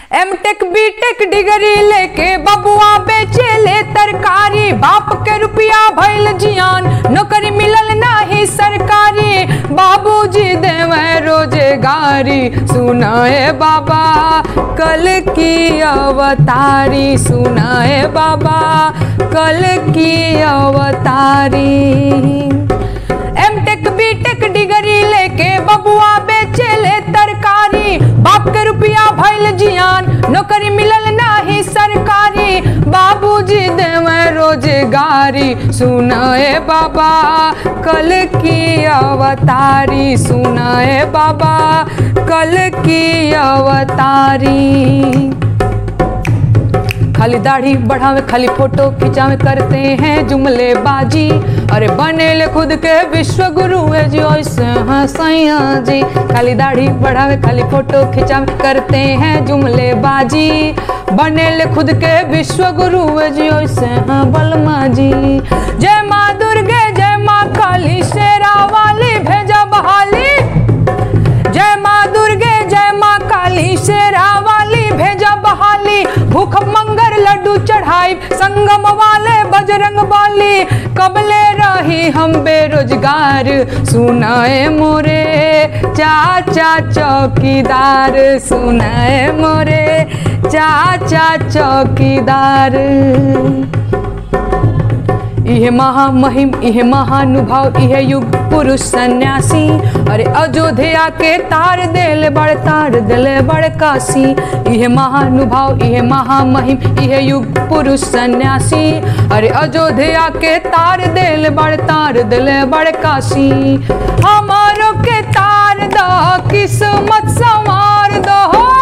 M tech B tech degree लेके बबुआ बेचे ले तरकारी बाप के रुपया भइल जियान नौकरी मिलल नाही सरकारी बाबूजी देवे रोजगारी सुनाए बाबा कल की अवतारी सुनाए बाबा कल की अवतारी M tech B tech degree लेके बबुआ बेचे ले तरकारी बाप के रुपया भइल जियान नौकरी मिलल नाही सरकारी बाबूजी देवे रोजगारी सुनाए बाबा कल की अवतारी सुनाए बाबा कल की अवतारी खाली दाढ़ी बढ़ावे खाली फोटो खिंचावे करते हैं जुमले बाजी अरे बने ले खुद के विश्व गुरु है जी ऐसे हाँ सैया जी खाली दाढ़ी बढ़ावे खाली फोटो खिंचावे करते हैं जुमले बाजी बने ले खुद के विश्व गुरु है जी ऐसे हाँ बलमा जी जय माँ दुर्गे जय माँ काली शेरा वाली भेजा बहाली जय माँ दुर्गे जय माँ काली शेरा वाली भेजा बहाली भूख मंगर लड्डू चढ़ाई संगम वाले बजरंग बाली कबले रही हम बेरोजगार सुनाए मोरे चाचा चौकीदार सुनाए मोरे चाचा चौकीदार इहे महामहिम इहे महानुभाव इहे युग पुरुष सन्यासी अरे अयोध्या के तार देले बड़ तार देले बड़ काशी इहे महानुभाव इहे महामहिम इहे युग पुरुष सन्यासी अरे अयोध्या के तार देले बड़ तार देले बड़ काशी हमारो के तार दो किस्मत संवार दो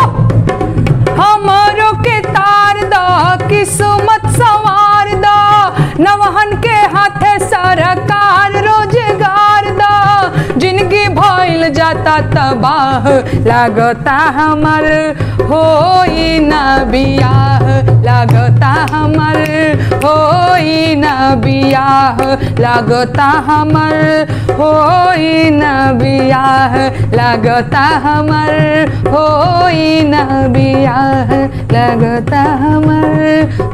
हमारो के तार दो किस्मत संवार दो नवहन के हाथे सरकार रोजगार दो जिंदगी भइल जाता तबाह लागता हमर होई ना बियाह लागता हमर होई ना बियाह लागता हमर होई ना बियाह लागता हमर होई ना बियाह लागता हमर